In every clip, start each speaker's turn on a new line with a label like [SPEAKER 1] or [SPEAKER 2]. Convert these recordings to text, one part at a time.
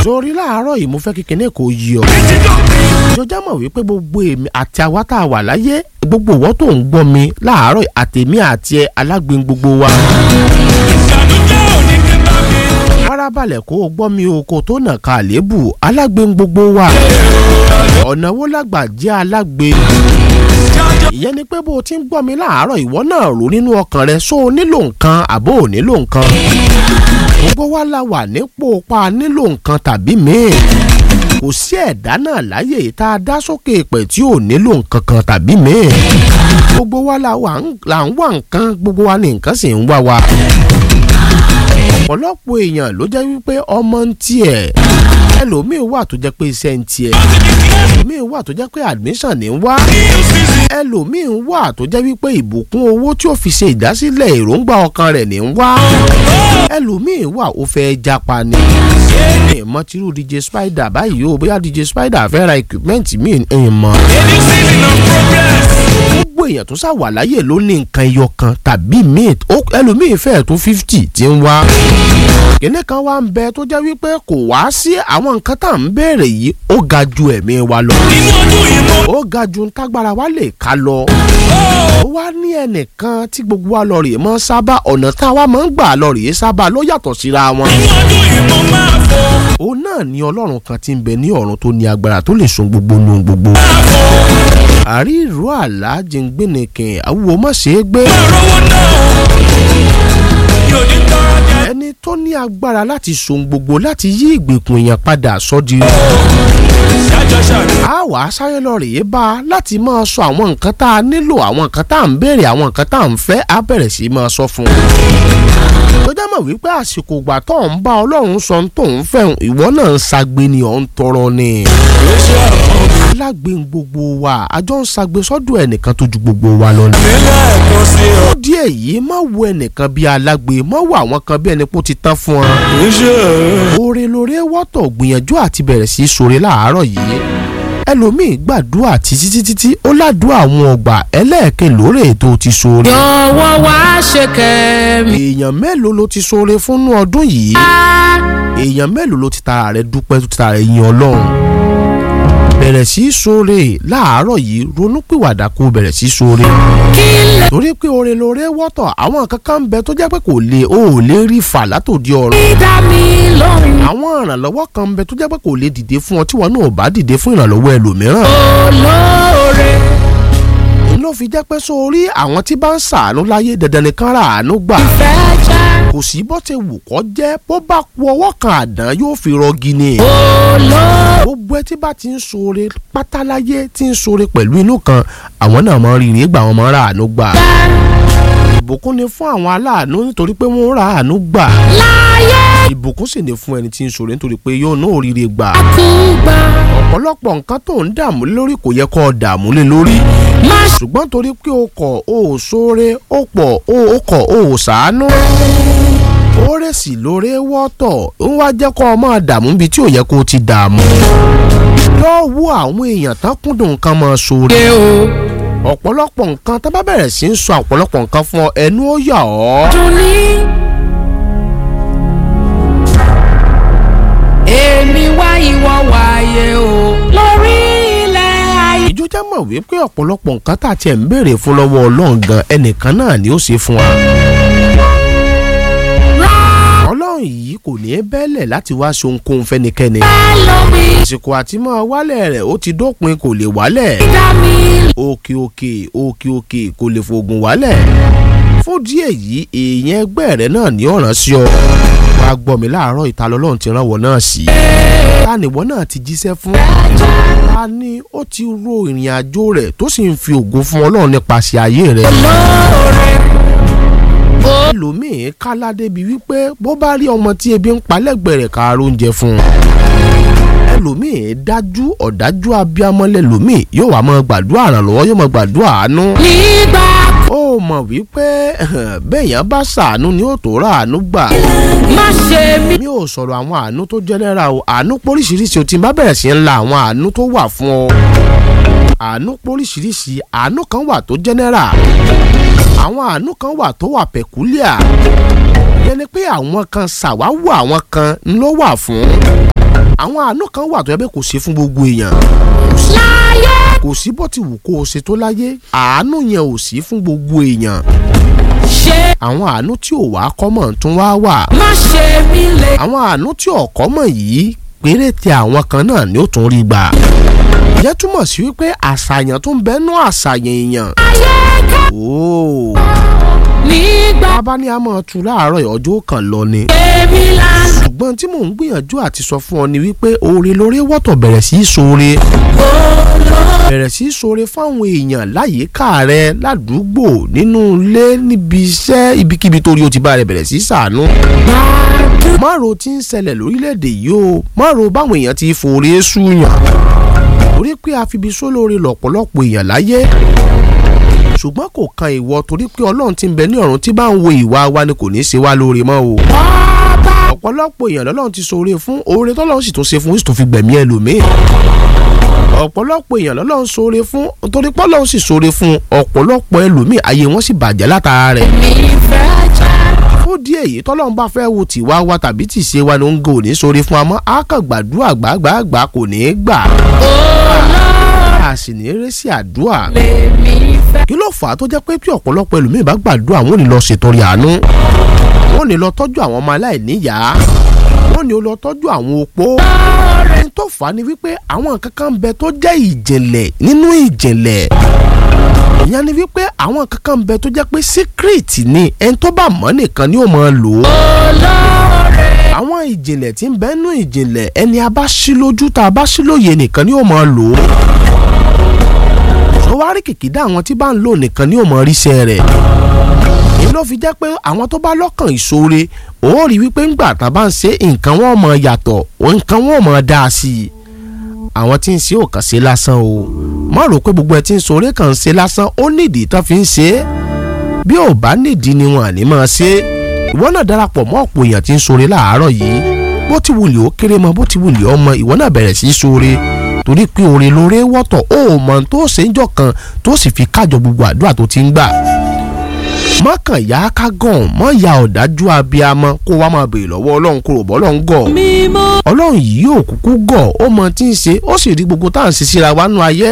[SPEAKER 1] sórí láàárọ̀ yìí mo fẹ́ kí kinní kò yí ọ. ìjọba mọ̀ wípé gbogbo èmi àti àwa tá a wà láyé gbogbo ìwọ tó ń gbọ́ mi láàárọ̀ yìí, àtèmi àti ẹ alágbèn gbogbo wa. farabalẹ̀ kó o gbọ́ mi o kó tó nà ká àlébù alágbèn gbogbo wa. ọ̀nà wo lágbà jẹ́ alágbèn ìyẹn ni pé bó o ti ń gbọ́ mi láàárọ̀ ìwọ náà rò nínú ọkàn rẹ só o nílò nǹkan àbó ò nílò nǹkan gbogbo wa la wà nípò pa nílò nǹkan tàbí míì kò sí ẹ̀dá náà láyè yìí tá a dá sókè pẹ̀ tí ò nílò nǹkan kan tàbí míì gbogbo wa la wà ń là ń wá nǹkan gbogbo wa ní nǹkan sì ń wá wa ọ̀pọ̀lọpọ̀ èèyàn ló jẹ́ wípé ọmọ ń tiẹ̀ ẹlòmíín wà tó jẹ́ pé iṣẹ́ ń tiẹ̀ ẹlòmíín wà tó jẹ́ pé admission ní ń wá ẹlòmíín wà tó jẹ́ wípé ìbùkún owó tí ó fi ṣe ìdásílẹ̀ èròǹgbà ọkàn rẹ̀ ní ń wá ẹlòmíín wà ó fẹ́ japa ni ìmọ̀ tírú DJ Spider báyìí o bóyá DJ Spider fẹ́ ra equipment míì ń mọ̀ gbogbo èèyàn tó ṣàwà láyè ló ní nǹkan ẹyọ kan tàbí míì ẹlòmíín fẹ́ẹ̀ tó fifty tí ń wá kíní kan wá ń bẹ tó jẹ́ wípé kò wá sí àwọn nǹkan tá à ń béèrè yìí ó ga ju ẹ̀mí wa lọ ó ga ju ntágbára wa lè ká lọ ó wá ní ẹnìkan tí gbogbo wa lọ rèé mọ́ sábà ọ̀nà tá a wá máa ń gbà lọ rèé sábà ló yàtọ̀ síra wọn òun náà ní ọlọ́run kan tí ń bẹ ní ọ̀run tó ní agbára tó lè sun gbogbo nu gbogbo àrí ìró àlá jẹ̀ngbẹ̀nìkìn àwòwò má ṣe é gbé ẹni tó ní agbára láti sun gbogbo láti yí ìgbèkùn èèyàn padà sọ́di a wà á sáré lọ rèé bá a láti máa sọ àwọn nǹkan tá a nílò àwọn nǹkan tá a ń béèrè àwọn nǹkan tá a ń fẹ́ á bẹ̀rẹ̀ sí máa sọ fún un tó jẹ́ mọ̀ wípé àsìkò ìgbà tó ń bá ọlọ́run sọ tó ń fẹ́ ìwọ náà ń sagbe ni ọ̀ ń tọrọ ni alágbe gbogbo wa àjọ ń sagbe sọ́dọ̀ ẹnìkan tó ju gbogbo wa lọ ni. ó díẹ̀ yìí má wo ẹnìkan bíi alágbe má wo àwọn kan bí ẹni pé ó ti tán fún ọ. oore lóore wọ́tọ̀ gbìyànjú àti bẹ̀rẹ̀ sí í ṣoore láàárọ̀ yìí ẹlòmíì gbàdúrà títí títí tí ó ládùúrà àwọn ọgbà ẹlẹ́ẹ̀kẹ́ lóore tó ti ṣoore.
[SPEAKER 2] jọ̀wọ́ wá ṣe kẹ́mi.
[SPEAKER 1] èèyàn mélòó ló ti ṣoore fúnnú ọdún yìí èèyàn mélòó ló ti tara rẹ̀ dúpẹ́ tó ti tara rẹ̀ yin ọlọ́run bẹ̀rẹ̀ sí í ṣoore láàárọ̀ yìí ronúpìwàdà kó bẹ̀rẹ̀ sí í ṣoore. torí pé oore lóore wọ́tọ̀ àwọn kankan ń bẹ tó jẹ́ pé kò lè o ò lè rí fà látòdì ọ̀rọ̀.
[SPEAKER 2] dídá mi lóhùn.
[SPEAKER 1] àwọn ìrànlọ́wọ́ kan ń bẹ tó jẹ́ pé kò lè dìde fún ọ tí wọn náà ò bá dìde fún ìrànlọ́wọ́ ẹlòmíràn.
[SPEAKER 2] olóore.
[SPEAKER 1] ló fi jẹ́ pé sórí àwọn tí bá ń ṣàánú láyé dandan nìkan rà àánú gbà.
[SPEAKER 2] ìfẹ́ jẹ́.
[SPEAKER 1] kò sí bó ti wù kọ́ jẹ́ bó bá ku ọwọ́ kan àdán yóò fi rọgí ni.
[SPEAKER 2] olóore.
[SPEAKER 1] gbogbo ẹ tí bá ti ń ṣoore pátáláyé tí ń ṣoore pẹ̀lú inú kan àwọn náà máa ń rìnrìn gbà wọn máa ń ra àánú gbà. ìbùkún ni fún àwọn aláàánú nítorí pé wọ́n ń ra àánú gbà.
[SPEAKER 2] láyé
[SPEAKER 1] ìbùkún sì ni fún ẹni tí ń ṣoore nítorí pé yóò ná òrìrì gbà.
[SPEAKER 2] kúgbà.
[SPEAKER 1] ọ̀pọ̀lọpọ̀ nǹkan tó ń dààmú lé lórí kò yẹ kó o dààmú lé lórí.
[SPEAKER 2] má ṣe
[SPEAKER 1] ṣùgbọ́n torí pé o kọ̀ o ò ṣoore o pọ̀ o ò kọ̀ o ò ṣàánú. oore sì lóore wọ́tọ̀ ń wá jẹ́ kó o máa dààmú ibi tí ò yẹ kó o ti dààmú. lọ́ọ́ wo àwọn èèyàn tán kúndùn nǹkan máa ṣoore.
[SPEAKER 2] o.
[SPEAKER 1] ọ̀pọ̀lọpọ̀ nǹkan tá bá bẹ̀rẹ̀ sí ń sọ ọ̀pọ̀lọpọ̀ nǹkan fún ọ ẹnu ó yà ọ́.
[SPEAKER 2] dùn ní. èmi wá ìwọ wáyé o. lórí ilẹ̀ ayé.
[SPEAKER 1] ìjọ já mọ̀ wípé ọ̀pọ̀lọpọ̀ nǹkan tá a tiẹ̀ ń béèrè fún lọ́wọ́ ọlọ́run gan ẹnìkan náà ni ó ṣe fún wa. ọlọ́run yìí kò ní í bẹ́lẹ̀ láti wá ṣe ohunkóhun fẹ́nikẹ́ni.
[SPEAKER 2] lómi.
[SPEAKER 1] àsìkò àti máa wálẹ̀ rẹ̀ ó ti dópin kò lè wálẹ̀.
[SPEAKER 2] dídá mi.
[SPEAKER 1] òkè òkè òkè òkè kò lè fògùn wálẹ̀. fún díẹ̀ yìí èèyàn ẹgbẹ́ rẹ̀ náà ní ọ̀ràn sí ọ. wàá gbọ́ mi láàárọ̀ ìta lọ́lọ́run ti rán wọ náà sí. ta ni ìwọ náà ti jíṣẹ́ fún. ta ni ó ti ro ìrìn àjò rẹ̀ tó sì ń fi ògo fún ọlọ́run nípasẹ̀ ayé rẹ̀.
[SPEAKER 2] olóore.
[SPEAKER 1] ẹlòmíín kálá débi wípé bó bá rí ọmọ tí ebi ń palẹ́gbẹ̀ẹ́ rẹ̀ ká oúnjẹ fún un. ẹlòmíín dájú ọ̀dájú abiyamọ lẹ́lòmíín yóò wá máa gbàdúrà àrànlọ́wọ́ yóò máa gbàdúrà àánú.
[SPEAKER 2] nígbà
[SPEAKER 1] ó mọ̀ wípé bẹ́ẹ̀yàn bá ṣàánú ni ó tó rà àánú gbà.
[SPEAKER 2] má ṣe mí.
[SPEAKER 1] mi ò sọ̀rọ̀ àwọn àánú tó jẹ́nẹ́ra o àánú póríṣiríṣi o ti bá bẹ̀rẹ̀ sí ń la àwọn àánú tó wà fún ọ. àánú póríṣiríṣi àánú kan wà tó jẹ́nẹ́ra àwọn àánú kan wà tó wà pẹ̀kúlíà yẹn ni pé àwọn kan ṣàwáwò àwọn kan ló wà fún àwọn àánú kan wà tó yẹ pé kò sí fún gbogbo èèyàn
[SPEAKER 2] láyé
[SPEAKER 1] kò sí bó ti wù kó o ṣe tó láyé àánú yẹn ò sí fún gbogbo èèyàn
[SPEAKER 2] ṣe
[SPEAKER 1] àwọn àánú tí ò wá kọ́mọ̀ tún wá wà
[SPEAKER 2] má ṣe mí lè.
[SPEAKER 1] àwọn àánú tí ò kọ́mọ̀ yìí péréte àwọn kan náà ni ó tún rí gbà ìyẹn túmọ̀ sí wípé àṣàyàn tó ń bẹ́nu àṣàyàn èèyàn
[SPEAKER 2] ayé ká
[SPEAKER 1] ooo
[SPEAKER 2] nígbà
[SPEAKER 1] bàbá ní a máa tu láàárọ̀ ọjọ́ kan lọ ni
[SPEAKER 2] èmi lánàá.
[SPEAKER 1] ṣùgbọ́n tí mò ń gbìyànjú àti sọ fún ọ ni wípé oore lóore wọ́tọ̀ bẹ̀rẹ̀ sí í ṣoore bẹ̀rẹ̀ sí í ṣoore fáwọn èèyàn láyìíká rẹ ládùúgbò nínú ilé níbi iṣẹ́ ibikíbi torí o ti bá rẹ bẹ̀rẹ̀ sí í ṣàánú. márùn tí ń ṣẹlẹ̀ lórílẹ̀‐èdè yìí o márùn báwọn èèyàn ti fòrè ṣùyàn torí pé àfibi sólóore lọ̀pọ̀lọpọ̀ èèyàn láyé ṣùgbọ́n kò kan ìwọ torí pé ọlọ́run ti ń bẹ ní ọ̀run tí bá ń wo ìwà wa ni kò ní í ṣe wá lóore mọ́ o ọ̀pọ̀lọpọ̀ èèyàn lọ́lọ́run ti ṣoore fún oore tọ́lọ́run sì tún ṣe fún ó sì tún fi gbẹ̀mí ẹlòmíì ọ̀pọ̀lọpọ̀ èèyàn lọ́lọ́run ṣoore fún torí pọ́lọ́run sì ṣoore fún ọ̀pọ̀lọpọ̀ ẹlòmíì ayé wọn sì bàjẹ́ látara rẹ̀
[SPEAKER 2] mi fẹ́ jẹ́.
[SPEAKER 1] fún díẹ̀ yìí tọ́lọ́run bá fẹ́ wo tìwá wa tàbí tìṣe wa ni ó ń gò ní ṣoore fún amọ́ á kàn gbàdúrà gbàgbàgbà kò ní í gbà
[SPEAKER 2] olóore
[SPEAKER 1] a sì ní í rẹ́ sí àdúrà
[SPEAKER 2] mi fẹ́.
[SPEAKER 1] kí ló fà á tó jẹ́ pé bí ọ̀pọ̀lọpọ̀ ẹlòmíì bá gbàdúrà wọn ò ní lọ ṣètọrẹ àánú wọn ò ní lọ tọ́jú àwọn ọmọ aláìníyàá wọn ò ní lọ tọ́jú àwọn opó ẹni tó fà á ni wípé àwọn nǹkan kan ń bẹ tó jẹ́ ìjìnlẹ̀ nínú ìjìnlẹ̀ ìyẹn ni wípé àwọn nǹkan kan ń bẹ tó jẹ́ pé secret ni ẹni tó bá mọ̀ nìkan ni ó máa lò ó
[SPEAKER 2] olóore
[SPEAKER 1] àwọn ìjìnlẹ̀ tí ń bẹ nínú ìjìnlẹ̀ ẹni a bá ṣí lójú tá a bá ṣí lóye nìkan ni ó máa lò ó tó wá rí kìkìdá àwọn tí bá ń lò nìkan ni ó máa ríṣẹ́ rẹ̀ èyí ló fi jẹ́ pé àwọn tó bá lọ́kàn ìṣoore ó rí wípé ńgbà tá a bá ń ṣe nǹkan wọn mọ̀ yàtọ̀ nǹkan wọn mọ̀ dáa sí i àwọn tí ń ṣe ò kàn ṣe lásán o má rò pé gbogbo ẹ tí ń ṣoore kàn ń ṣe lásán ó nídìí tán fi ń ṣe é bí ò bá nídìí ni wọn àní máa ṣe é ìwọ náà darapọ̀ mọ́ ọ̀pọ̀ èèyàn tí ń ṣoore láàárọ̀ yìí bó ti wùlì ó kéré mọ bó ti wùlì ọmọ ìwọ náà bẹ̀rẹ̀ sí í ṣoore torí pé oore lóore wọ́tọ̀ ó mọ̀ tó ṣe ń jọ kan tó sì fi kájọ gbogbo àdúrà tó ti ń gbà mọ́kàn yá ká gàn mọ́ ya ọ̀dájú abiyamọ kó wá máa béèrè lọ́wọ́ ọlọ́run kó rò bọ́ ọlọ́run gọ̀
[SPEAKER 2] mímọ́
[SPEAKER 1] ọlọ́run yìí ò kúkú gọ̀ ó mọ tí ń ṣe ó sì rí gbogbo tá à ń ṣe síra wa nú ayé.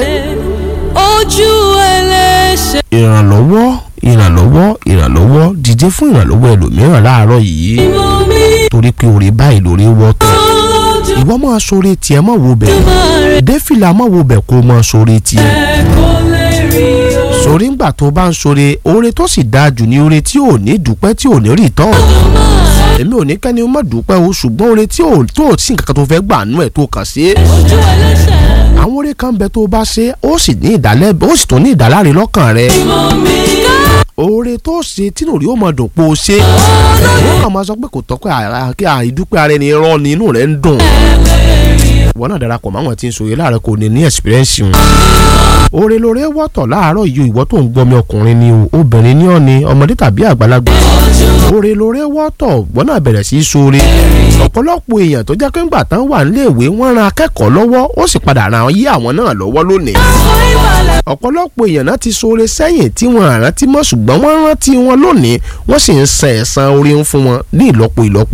[SPEAKER 2] ojú ẹlẹ́ṣẹ̀.
[SPEAKER 1] ìrànlọ́wọ́ ìrànlọ́wọ́ ìrànlọ́wọ́ dìde fún ìrànlọ́wọ́ ẹlòmíràn láàárọ̀ yìí
[SPEAKER 2] mímọ́ mi
[SPEAKER 1] torí pé oore báyìí lóore wọ́tọ̀
[SPEAKER 2] ojú
[SPEAKER 1] ìwọ máa ṣoore tiẹ̀ mọ̀ wo bẹ̀
[SPEAKER 2] rẹ̀
[SPEAKER 1] dẹ́fìlà mọ̀ wo bẹ̀ kó máa ṣoore tiẹ̀
[SPEAKER 2] kò lè rí o.
[SPEAKER 1] sórí ńgbà tó bá ń ṣoore oore tó sì dáa jù ní oore tí ò ní dúpẹ́ tí ò ní rí tán èmi ò ní kẹ́ni má dúpẹ́ o ṣùgbọ́n oore tí ò tó ò sí nǹkan kan tó fẹ́ gbà nú ẹ̀ tó kàn sí
[SPEAKER 2] ojú ẹlẹ́ṣẹ̀.
[SPEAKER 1] àwọn oore kan bẹ tó bá ṣe ó sì ní ìdálẹ́ ó sì tún ní ìdáláre lọ́kàn rẹ̀
[SPEAKER 2] mímọ́ mi ká.
[SPEAKER 1] oore tó ṣe tínú rí ó mọ dùn pé o ṣe wọ́n kàn máa sọ pé kò tọ́ pé àrà- kí àìdúpẹ́ ara ẹni rán ni inú rẹ̀ ń dùn ìwọ náà darapọ̀ máwọn tí ń sòye láàárọ̀ kò ní ní experience wọn. oore lóore wọ́tọ̀ láàárọ̀ yìí ìwọ tó ń gbọ́mi ọkùnrin ni o obìnrin ni ọ́ ni ọmọdé tàbí àgbàlagbà. oore lóore wọ́tọ̀ ìwọ náà bẹ̀rẹ̀ sí í sóore. ọ̀pọ̀lọpọ̀ èèyàn tó jẹ́ pé ńgbà tán wà níléèwé wọ́n ran akẹ́kọ̀ọ́ lọ́wọ́ ó sì padà ran yí àwọn náà lọ́wọ́ lónìí ọ̀pọ̀lọpọ̀ èèyàn náà ti ṣoore sẹ́yìn tí wọ́n rántí mọ́ ṣùgbọ́n wọ́n rántí wọn lónìí wọ́n sì ń san ẹ̀san orí ń fún wọn ní ìlọ́po ìlọ́po.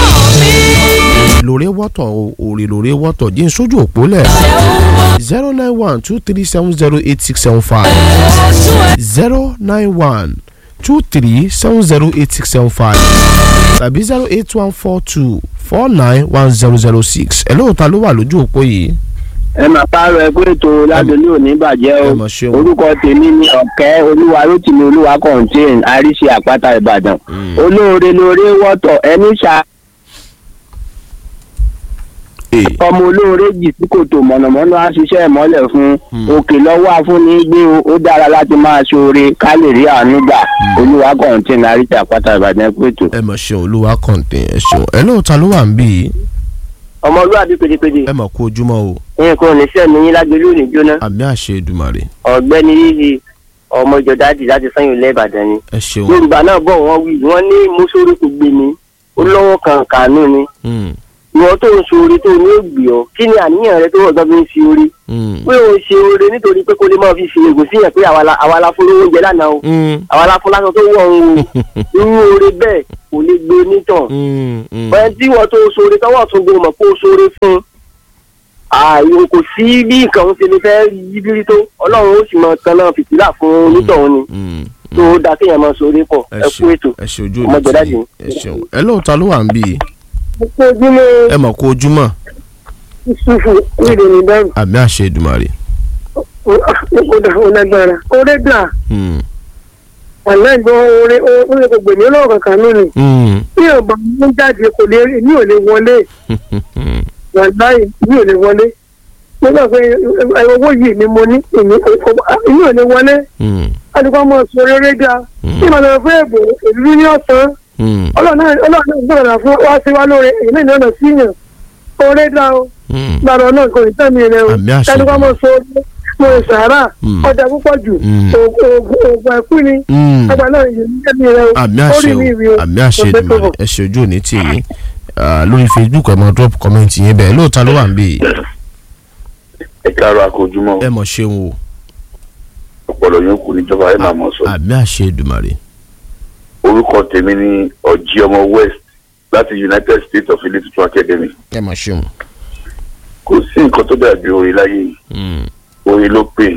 [SPEAKER 1] lóore wọ́tọ̀ o, òrè lóore wọ́tọ̀ jí n sójú òpó lẹ̀ zero nine one two three seven zero eight six seven five zero nine one two three seven zero eight six seven five tàbí zero eight one four two four nine one zero zero six ẹ̀ lóòótọ́ ló wà lójú òpó yìí.
[SPEAKER 3] ẹ máa pààrọ̀ ẹ pé ètò ládùúgbò òní bàjẹ́
[SPEAKER 1] ẹ
[SPEAKER 3] o
[SPEAKER 1] mọ̀ ṣeun.
[SPEAKER 3] orúkọ tèmi ni ọ̀kẹ́ olúwa rótìmí olúwa kọ̀ǹtẹ́ẹ̀n àríṣe àpáta ìbàdàn olóore lóore wọ́tọ̀ ẹni ṣá
[SPEAKER 1] Ee.
[SPEAKER 3] ọmọ olóore jì sí kòtò mọ̀nàmọ́ná á ṣiṣẹ́ ìmọ́lẹ̀ fún òkè lọ́wọ́ afúnni gbé o ó dára láti máa ṣoore ká lè rí àánú gbà olúwa kọ̀ǹtẹ́ẹ̀n àríṣe àpáta ìbàdàn ẹ pé ètò.
[SPEAKER 1] ẹ mọ̀ ṣeun olúwa kọ̀ǹtẹ̀ ẹ ṣeun ẹ lóòótọ́ ló wà ń bí yìí
[SPEAKER 3] ọmọlúwàbí pédépédé
[SPEAKER 1] ẹ mọ̀ kú ojúmọ́ o
[SPEAKER 3] nǹkan ò ní sẹ́mi yín lágbélé òní jóná
[SPEAKER 1] àmì àṣẹ Èdùmàrè
[SPEAKER 3] ọ̀gbẹ́ni yíyí ọmọ ìjọ dáàdì láti sẹ́yìn ilẹ̀ ìbàdàn ni.
[SPEAKER 1] ẹ ṣeun
[SPEAKER 3] yorùbá náà bọ̀ wọ́n wí wọ́n ní mùsùlùmí kò gbé mi ó lọ́wọ́ kan kànú ni
[SPEAKER 1] Mm,
[SPEAKER 3] ìwọ tó ń ṣoore tó ní ògbì ọ kí ni àníyàn rẹ tó wọ́n fi ń ṣe oore
[SPEAKER 1] mm,
[SPEAKER 3] pé o ṣe oore nítorí pé kó lè máa fi ṣe ègò sí yẹn pé àwa la- àwa la fún lówó oúnjẹ lánàá o
[SPEAKER 1] mm,
[SPEAKER 3] àwa la fún lásán tó wọ̀ ń o irú oore bẹ́ẹ̀ kò lè gbé onítàn
[SPEAKER 1] mm, mm.
[SPEAKER 3] ọ̀yẹ́ tí wọ́n tó ṣoore tọ́wọ́ tún gbé mọ̀ kó o ṣoore fún
[SPEAKER 4] ààyè kò sí bí nǹkan ń ṣe lè fẹ́ yí bírí tó ọlọ́run ó sì mọ tanná fìtílà fún onítọ̀hún ni
[SPEAKER 1] Mm,
[SPEAKER 4] tó dáa kéèyàn máa sọ̀rọ̀ pọ̀
[SPEAKER 1] ẹ
[SPEAKER 4] ẹ kú
[SPEAKER 1] ṣeun
[SPEAKER 4] ètò.
[SPEAKER 1] ẹ ṣe ojú
[SPEAKER 4] ọmọ
[SPEAKER 1] òní
[SPEAKER 4] jẹ̀dá
[SPEAKER 1] tí
[SPEAKER 4] jù.
[SPEAKER 1] ẹ ṣeun ẹ lóòótọ́ ló wà ń bí i
[SPEAKER 5] Ọ̀pọ̀ ojúmọ́
[SPEAKER 1] ẹ mọ̀ kó ojúmọ́
[SPEAKER 5] ìṣòfò nílò ní bẹ́rù.
[SPEAKER 1] àmì àṣẹ Èdùmàrè.
[SPEAKER 5] Ó dà ó lágbára. Orí gbà
[SPEAKER 1] Mm,
[SPEAKER 5] àná ìgbọ́n orí orí kò gbèmí ọlọ́run kankan lónìí.
[SPEAKER 1] mm,
[SPEAKER 5] Bí ọba mú jáde kò lè rí mi ò lè wọlé. Wàláì mi ò lè wọlé. Mo gbà pé ẹ, owó yìí ni mo ní èmi èmi ò lè wọlé.
[SPEAKER 1] mm,
[SPEAKER 5] Adúgbò ọmọ sọ rere dá.
[SPEAKER 1] Mm.
[SPEAKER 5] Bí màá fún èbò èlú ní ọ̀sán.
[SPEAKER 1] mm,
[SPEAKER 5] Ọlọ́run náà Ọlọ́run náà gbọ́dọ̀ fún wá sí wa lóore èyí náà ìnáwó sí yàn. Orí dá o.
[SPEAKER 1] mm.
[SPEAKER 5] gbàdọ̀ náà kò ní tẹ̀mí rẹ o
[SPEAKER 1] Àmì àṣẹ.
[SPEAKER 5] tẹnukọ́ mọ̀ so mo sàárà
[SPEAKER 1] Mm.
[SPEAKER 5] ọjà púpọ̀ jù
[SPEAKER 1] Mm.
[SPEAKER 5] oògùn oògùn ẹ̀kú ni
[SPEAKER 1] Mm.
[SPEAKER 5] ọgbà náà yìí ní tẹ̀mí rẹ o
[SPEAKER 1] àmì
[SPEAKER 5] ó
[SPEAKER 1] àṣẹ
[SPEAKER 5] rí mi rí o
[SPEAKER 1] o àmì àṣẹ
[SPEAKER 5] kò fẹ́ tó
[SPEAKER 1] Èdùmàrè
[SPEAKER 5] bọ̀.
[SPEAKER 1] ẹ ṣe ojú òní tì yín Ah, lórí Facebook ẹ mọ drop comment yín bẹ́ẹ̀ lóòótọ́ ló wà ń bí i
[SPEAKER 6] ẹ káàárọ̀ àkójúmọ́
[SPEAKER 1] ẹ mọ̀ ṣeun o
[SPEAKER 6] ọpọlọ yóò kù níjọba ẹ máa mọ̀ sọ.
[SPEAKER 1] àmì àṣẹ Èdùmàrè.
[SPEAKER 6] orúkọ tèmi ni ọjí ọmọ west láti united states of ilé tuntun academy
[SPEAKER 1] ẹ mọ̀ ṣeun.
[SPEAKER 6] kò sí nǹkan tó dàbí orin láyé yìí
[SPEAKER 1] Mm,
[SPEAKER 6] orin ló pè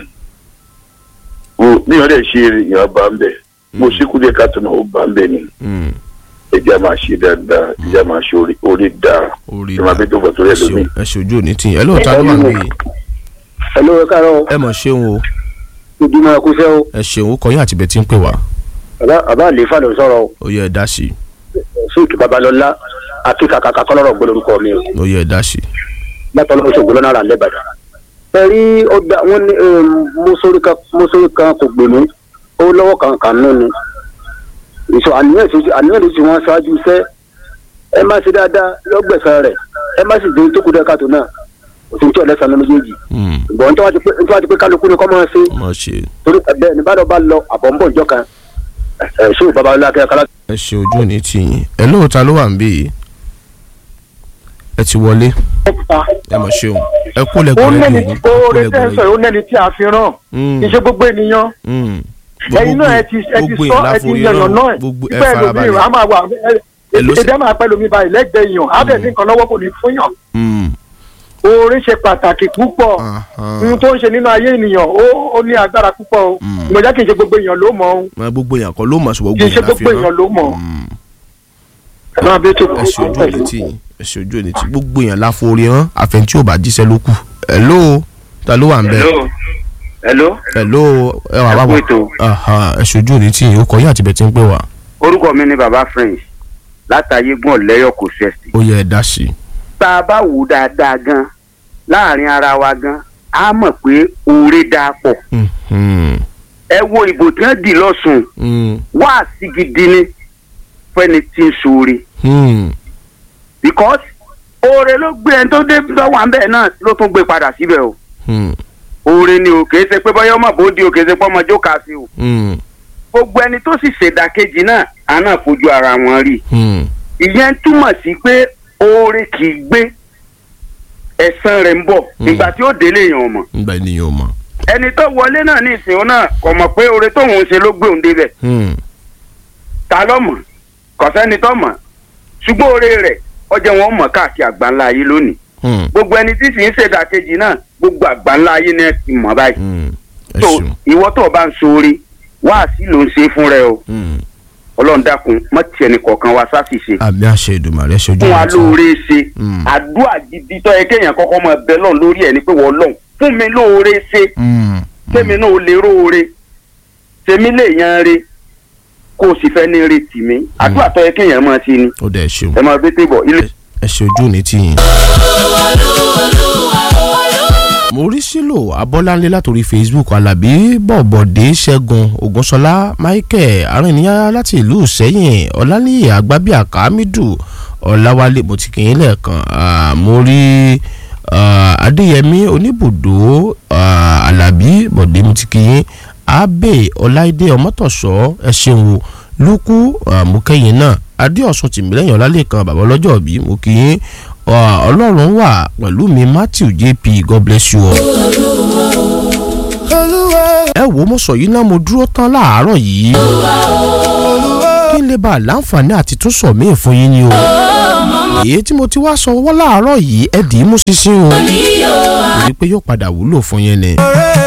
[SPEAKER 6] wo níyàn dẹ̀ ṣe èèyàn bá ń bẹ̀ mo ṣíkú díẹ̀ ká tó náà ó bá ń bẹ̀ ni
[SPEAKER 1] mm.
[SPEAKER 6] ẹja máa ṣe dáadáa ẹja máa ṣe orí orí dáa
[SPEAKER 1] orí
[SPEAKER 6] ẹ máa bẹ tó bọ̀ tó
[SPEAKER 1] ẹ
[SPEAKER 6] rẹ̀
[SPEAKER 1] ṣeun
[SPEAKER 6] lómi.
[SPEAKER 1] ẹ ṣe ojú òní tì yín ẹ lóòótọ́ ló wà ń bí i
[SPEAKER 4] ẹ ló káàárọ̀
[SPEAKER 1] ẹ mọ̀ ṣeun o
[SPEAKER 4] ìdúmọ̀ ẹ̀kúṣẹ́ o
[SPEAKER 1] ẹ ṣeun ó kọyìn àti bẹ́ẹ̀ tí ń pè wá
[SPEAKER 4] bàbá àlefa ló ń sọ̀rọ̀ o
[SPEAKER 1] ó yẹ ẹ dá sí i
[SPEAKER 4] síìkì babalọ́lá akíkàkàkà kọ́lọ́rọ̀ gbọ́dọ̀ orúkọ mi o
[SPEAKER 1] ó yẹ ẹ dá sí i.
[SPEAKER 4] látọ̀ lọ́wọ́ ṣògbọ́n lọ́nà àrà lẹ́bàdàn. ẹ rí ọgbà wọn ní mọ́sórí kan mọ́sórí kan kò gbèmí ó lọ́wọ́ kan kan nù ni. ìṣọ àníyàn tó àníyàn tó ti wọn ṣáájú iṣẹ́ ẹ má ṣe dáadáa lọ́gbẹ̀sán rẹ̀ ẹ má sì dé tó kú dẹ́ káàtó náà òsì tí ọ̀lẹ́sàn ló méjèèjì.
[SPEAKER 1] Mm,
[SPEAKER 4] ìbọn tó wá ti pé tó wá ti pé kálukú ni kọ́ máa ṣe
[SPEAKER 1] mọ̀ ṣe
[SPEAKER 4] torí bẹ́ẹ̀ ni bàdàn bá lọ àbọ̀ ń bọ̀ ìjọ kan ẹ̀ ṣó babalọ́lá akẹ́kọ̀ọ́
[SPEAKER 1] ẹ ṣe ojú òní tì yín ẹ lóòótọ́ ló wà ń bí i ẹ ti wọlé ẹ mọ̀ ṣeun ẹ kú
[SPEAKER 7] ó
[SPEAKER 1] lẹ́gbẹ̀ẹ́
[SPEAKER 7] nẹ́ni
[SPEAKER 1] rédíò yín
[SPEAKER 7] tí oore
[SPEAKER 1] ẹ kú
[SPEAKER 7] tẹ́ ń sọ
[SPEAKER 1] lẹ́gbẹ̀ẹ́
[SPEAKER 7] yìí ó nẹ́ni tí a fi ràn
[SPEAKER 1] Mm,
[SPEAKER 7] kì í ṣe gbogbo ènìyàn
[SPEAKER 1] mm.
[SPEAKER 7] ẹ̀yin náà ẹ ti ẹ ti
[SPEAKER 1] gbogbo
[SPEAKER 7] sọ
[SPEAKER 1] èèyàn
[SPEAKER 7] ẹ ti
[SPEAKER 1] láforí
[SPEAKER 7] yànnà
[SPEAKER 1] rán,
[SPEAKER 7] náà
[SPEAKER 1] gbogbo ẹ
[SPEAKER 7] ìgbà ẹlòmíì
[SPEAKER 1] farabalẹ̀
[SPEAKER 7] a máa wà
[SPEAKER 1] Èló sì-
[SPEAKER 7] èdè máa pẹ́ lómi báyìí lẹ́gbẹ̀ẹ́ èèyàn á bẹ̀ sí nǹkan lọ́wọ́ kò ní fún yàn
[SPEAKER 1] Mm,
[SPEAKER 7] oore ṣe pàtàkì púpọ̀
[SPEAKER 1] aha.
[SPEAKER 7] ohun tó ń ṣe nínú ayé ènìyàn ó ó ní agbára púpọ̀ o
[SPEAKER 1] Mm.
[SPEAKER 7] ìmọ̀já kì í ṣe gbogbo èèyàn ló mọ̀ ọ́n
[SPEAKER 1] Ma gbogbo èèyàn kọ́ ló mọ̀ ṣùgbọ́n
[SPEAKER 7] kì í ṣe
[SPEAKER 1] gbogbo
[SPEAKER 7] gbogbo èèyàn ló mọ̀
[SPEAKER 1] Mm,
[SPEAKER 7] ẹ máa bẹ́ẹ̀ tó
[SPEAKER 1] ẹ ṣe ojú òní tì yín ẹ ṣe ojú òní tì yín gbogbo èèyàn láforí hàn àfẹn tí ò bá jíṣẹ́ ló kù hello ta ló wà ń bẹ̀
[SPEAKER 3] hello hello
[SPEAKER 1] hello ẹ wà bá
[SPEAKER 3] Ẹ kú
[SPEAKER 1] wà
[SPEAKER 3] ètò.
[SPEAKER 1] Aha, ẹ ṣe ojú òní tì yín ó kọ yín àti bẹ̀ tí ń pè wá
[SPEAKER 3] orúkọ mi ni baba french látàyé gbọ́n lẹ́yọ̀ kò sẹ́sì.
[SPEAKER 1] ó yẹ ẹ dá sí i.
[SPEAKER 3] tá a bá wò ó dáadáa gan láàrin ara wa gan a mọ̀ pé oore dáa pọ̀
[SPEAKER 1] Mhm,
[SPEAKER 3] ẹ wo ìbò tí wọ́n dì lọ́sùn
[SPEAKER 1] mm,
[SPEAKER 3] wá sí gidi ni fẹ́ni tí ń ṣoore
[SPEAKER 1] mm,
[SPEAKER 3] because oore ló gbé ẹni tó dé tó wà ń bẹ̀ náà ló tún gbé padà síbẹ̀ o
[SPEAKER 1] mm,
[SPEAKER 3] oore ni o kìí ṣe pé bọ́yá ọmọ bòódì o kìí ṣe pé ọmọ jókàá sí o
[SPEAKER 1] mm,
[SPEAKER 3] gbogbo ẹni tó sì ṣèdàkejì náà àná fojú ara wọn rí
[SPEAKER 1] mm.
[SPEAKER 3] ìyẹn túmọ̀ sí pé oore kì í gbé ẹ̀san rẹ̀ ń bọ̀
[SPEAKER 1] Mm.
[SPEAKER 3] ìgbà tí ó délé èèyàn mọ̀
[SPEAKER 1] ngbà ènìyàn ò mọ̀.
[SPEAKER 3] ẹni tó wọlé náà ní ìsìn náà kò mọ̀ pé oore tóun ṣe ló gbé òun débẹ̀
[SPEAKER 1] Mm,
[SPEAKER 3] ta ló mọ̀ kò sẹ́ni tó mọ̀ ṣùgbọ́n oore rẹ̀ ọjọ́ wọn mọ̀ káàkiri àgbáńlá ayé lónìí
[SPEAKER 1] mm,
[SPEAKER 3] gbogbo ẹni tí sì ń ṣèdàkejì náà gbogbo àgbáńlá ayé náà ti mọ̀ báyìí
[SPEAKER 1] mm. ẹ
[SPEAKER 3] tó
[SPEAKER 1] ṣeun.
[SPEAKER 3] ìwọ tó o bá ń ṣoore wáàsí ló ń ṣe fún rẹ o
[SPEAKER 1] Mm.
[SPEAKER 3] ọlọ́run dákun mọ́ tiẹ̀ ní kọ̀ọ̀kan wa sáà sì ṣe
[SPEAKER 1] àmì àṣẹ Èdùmàrè ẹ ṣe ojú
[SPEAKER 3] fún wa
[SPEAKER 1] òní tì yín.
[SPEAKER 3] lóore ṣe
[SPEAKER 1] Mm.
[SPEAKER 3] àdúrà gidi tó yẹ kéèyàn kọ́kọ́ mọ ẹbẹ lọ́n lórí ẹ̀ ní pé wọ́n lọ́n fún mi lóore ṣe
[SPEAKER 1] Mm,
[SPEAKER 3] tèmi náà ó lè róore tèmi lè yan re kó o sì fẹ́ ní retí mi àdúrà tó yẹ kéèyàn máa ṣe ni
[SPEAKER 1] ó dẹ̀ ṣeun.
[SPEAKER 3] ẹ máa bí tébọ̀ ilé.
[SPEAKER 1] ẹ ṣe ojú òní tì yín. mo rí sílò abọ́láńlé látòrí facebook alábí bọ̀bọ̀dé ṣẹ́gun ògúnṣọlá michael arìnrìnyá láti ìlú sẹ́yìn ọ̀lànìyẹ àgbábíàká hamidu ọ̀làwálé mo ti kì í lẹ́ẹ̀kan Ah, mo rí ah, adéyẹmí oníbùdó ah, alábí bọ̀dé mo ti kì í abe ọláìdé ọmọtọ̀sọ́ ẹ ṣeun o lukú ah, mo kẹ́yìn náà adéọ̀sùn tìmílẹ́yìn ọlálẹ́kan bàbá ọlọ́jọ́ bí mo kì í Ah, ọlọ́run wà pẹ̀lú mi matthew jp god bless you all. ẹ wo mo sọ yìí náà mo dúró tán láàárọ̀ yìí kí n lè bá a láǹfààní àti tún sọ míì fún yín ni o èyí tí mo ti wá sọ wọ́n láàárọ̀ yìí ẹ dì í mú ṣinṣin o èyí pé yóò padà wúlò fún yín ni.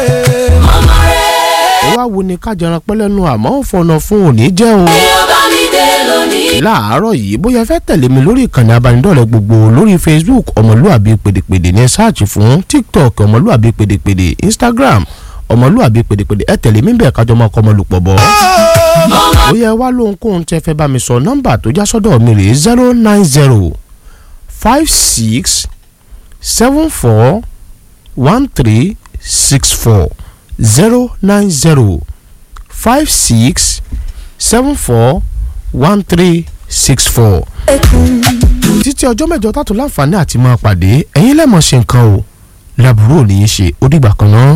[SPEAKER 1] ó wá wo ni kájọran pẹ́lẹ́nu àmọ́ ò fọ̀nà fún òní jẹ́ o. láàárọ̀ yìí bóyá ẹ fẹ́ tẹ̀lé mi lórí ìkànnì abánidọ́rẹ̀ẹ́ gbogbo lórí facebook ọmọlúàbí pèdèpèdè ní sáàchì fún tiktok ọmọlúàbí pèdèpèdè instagram ọmọlúàbí pèdèpèdè ẹ tẹ̀lé mi bẹ́ẹ̀ kájọ máa kọ́ ọmọlùpọ̀ bọ́. bóyá ẹ wá lóhunkóhun tẹ fẹ́ bá mi sọ nọ́mbà tó já sọ́dọ̀ mi rèé zero nine zero five six seven four one three six four zero nine zero five six seven four one three six four. títí ọjọ́ mẹ́jọ tààtò láǹfààní àti máa pàdé ẹ̀yin lẹ́mọ̀ ṣe nǹkan o làbúrò ní í ṣe ó dìgbà kan náà.